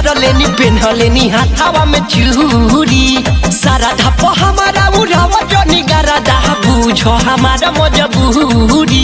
लेनी पेन्हलेनी हाथावा में चूड़ी सारा धप हमारा उड़ावा जनी गरदा बुझो हमारा मजबूरी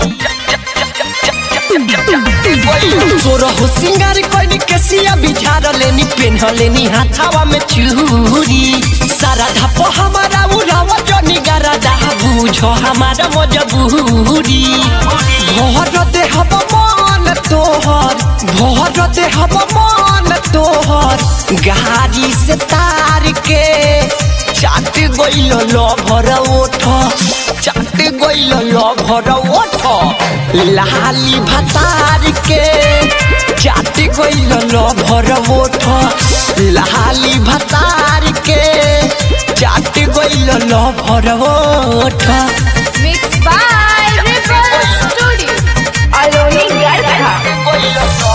सोरह सिंगार कोइनी केसिया बिछार लेनी पेन्हलेनी हाथावा में चूड़ी सारा धप हमारा उड़ावा जनी गरदा बुझो हमारा मजबूरी भर देहब मन तोहर भर देहब मन तोहर गाड़ी से तार के चाट गइल लभर ओठ चाट गइल लभर ओठ लाली भतार के चाट गइल लभर ओठ लाली भतार के चाट गइल लभर ओठ Mixed by Ripple Studio. Aloni Garcha.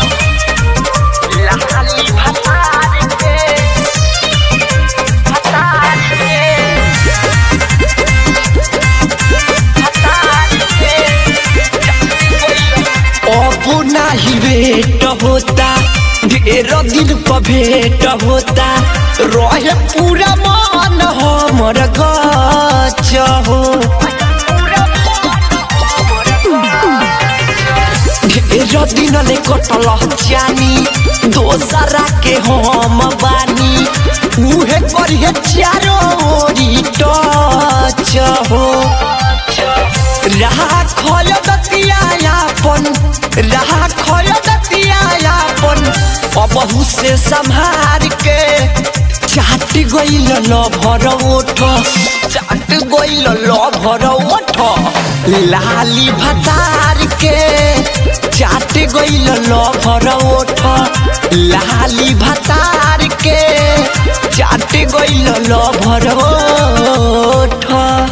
अब नाही भेट होता ढेर दिन पर भेट होता रहे पूरा मन हमर गच हो ढेर दिन ले कटल जानी दोसरा के हम बानी उहे करिए चारो ओरी टच हो रहा खय दतियापन रहा खय दतियापन अबहू से संभार के चाट गइल लभर ओठ चाट गइल लभर ओठ लाली भतार के चाट गइल लभर ओठ लाली भतार के चाट गइल लभर ओठ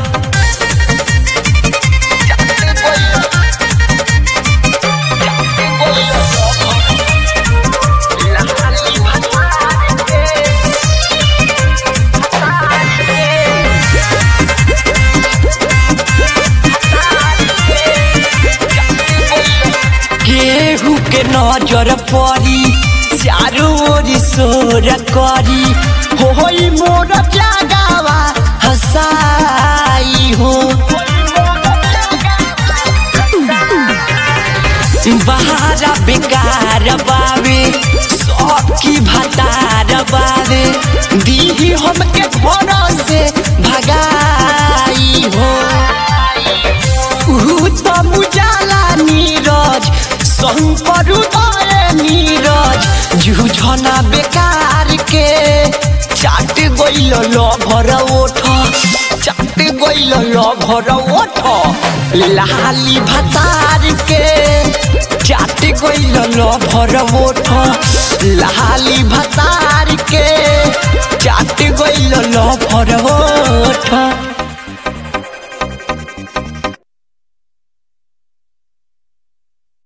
केहू के नजर पड़ी चारू ओरी सोर करी होई मोर जागावा हसाई हो बहारा बेकार बावे सबकी भतार बावे दीही हमके घर से भगाई हो ऊ त मुजाला नीरज शंकर उदय नीरज झुझना बेकार के चाट गइल लभर ओठ चाट गइल लभर ओठ लाली भतार के चाट गइल लभर ओठ लाली भतार